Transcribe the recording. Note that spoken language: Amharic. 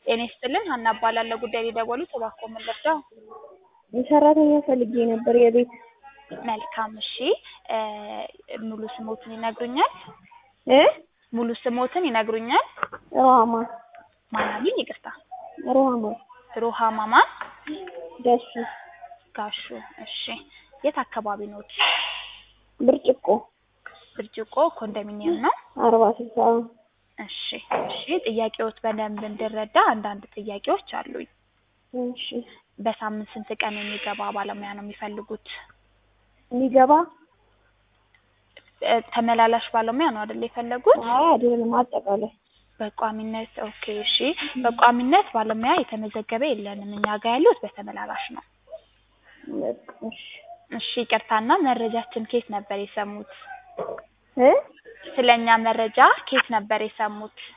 ጤና ይስጥልን ሀና እባላለሁ። ጉዳይ ሊደወሉት እባክዎ ምን ልርዳው? ሰራተኛ ፈልጌ ነበር የቤት መልካም እሺ እ ሙሉ ስሞትን ይነግሩኛል? እ ሙሉ ስሞትን ይነግሩኛል? ሩሃማ ማን አሉኝ? ይቅርታ ሩሃማ ሩሃማ ማን? ደሱ ጋሹ እሺ የት አካባቢ ኖት? ብርጭቆ ብርጭቆ ኮንዶሚኒየም ነው? አርባ ስልሳ እሺ እሺ ጥያቄዎት በደንብ እንድረዳ አንዳንድ ጥያቄዎች አሉኝ። እሺ በሳምንት ስንት ቀን የሚገባ ባለሙያ ነው የሚፈልጉት? የሚገባ እ ተመላላሽ ባለሙያ ነው አይደል የፈለጉት? አይ አይደለም አጠቃላይ በቋሚነት ኦኬ እሺ በቋሚነት ባለሙያ የተመዘገበ የለንም እኛ ጋር ያሉት በተመላላሽ ነው። በቃ እሺ እሺ ይቅርታና መረጃችን ከየት ነበር የሰሙት? እ ስለኛ መረጃ ከየት ነበር የሰሙት?